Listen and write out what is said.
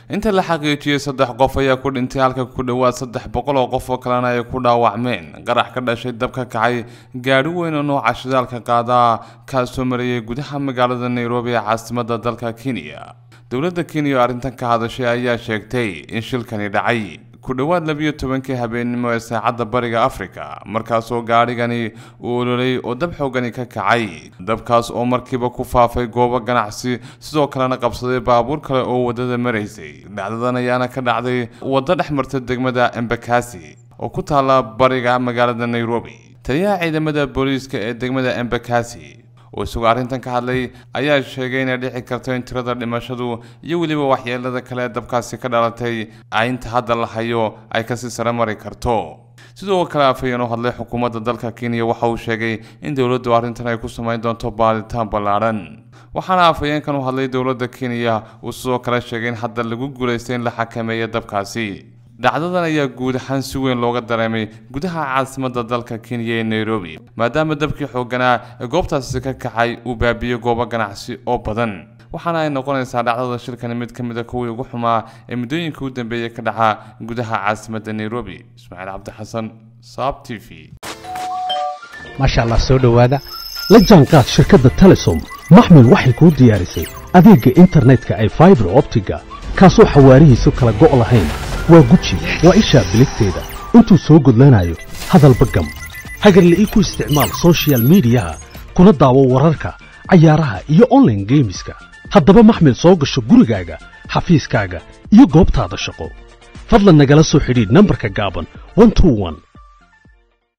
inta la xaqiijiyey saddex qof ayaa ku dhintay halka ku dhowaad saddex boqol oo qof oo kalena ay ku dhaawacmeen qarax ka dhashay dab ka kacay gaadhi weyn oo nooca shidaalka qaadaa kaasoo marayay gudaha magaalada nairobi ee caasimada dalka kenya dowladda kenya oo arrintan ka hadashay ayaa sheegtay in shilkani dhacay ku dhowaad labiyo tobankii habeennimo ee saacadda bariga africa markaasoo gaadhigani uu ololay oo dab xoogani ka kacay dabkaas oo markiiba ku faafay goobo ganacsi sidoo kalena qabsaday baabuur kale oo waddada maraysay dhacdadan ayaana ka dhacday waddo dhex marta degmada embakasi oo ku taalla bariga magaalada nairobi taliyaha ciidamada booliiska ee degmada embakasi oo isagoo arrintan ka hadlay ayaa sheegay inay dhici karto in tirada dhimashadu iyo weliba waxyeelada kale ee dabkaasi ka dhalatay inta hadda la hayo ay kasii sare mari karto sidoo kale afhayeen oo hadlay xukuumadda dalka kenya waxa uu sheegay in dowladdu arrintan ay ku samayn doonto baaditaan ballaadhan waxaana afhayeenkan u hadlay dowladda kenya uu sidoo kale sheegay in hadda lagu guulaystay in la xakameeyo dabkaasi dhacdadan ayaa guud ahaan si weyn looga dareemay gudaha caasimadda dalka kenya ee nairobi maadaama dabkii xoogganaa ee goobtaasi ka kacay uu baabiyey goobo ganacsi oo badan waxaana ay noqonaysaa dhacdada shilkani mid ka mid a kuwii ugu xumaa ee muddooyinka u dambeeyey ka dhaca gudaha caasimadda nairobi ismaaciil cabdixasan saab t v maasha allah soo dhowaada la jaanqaad shirkadda telesom maxmil waxay kuu diyaarisay adeegga internetka ay faibar optiga kaasoo xawaarihiisu kala go' lahayn waa guji waa ishaa biligteeda intuu soo gudlanayo hadalba gam hagarla'ii ku isticmaal sochial midiyaha kuna daawo wararka cayaaraha iyo onlaine geemiska haddaba maxmil soo gasho gurigaaga xafiiskaaga iyo goobtaada shaqo fadlan nagala soo xidhiidh nambarka gaaban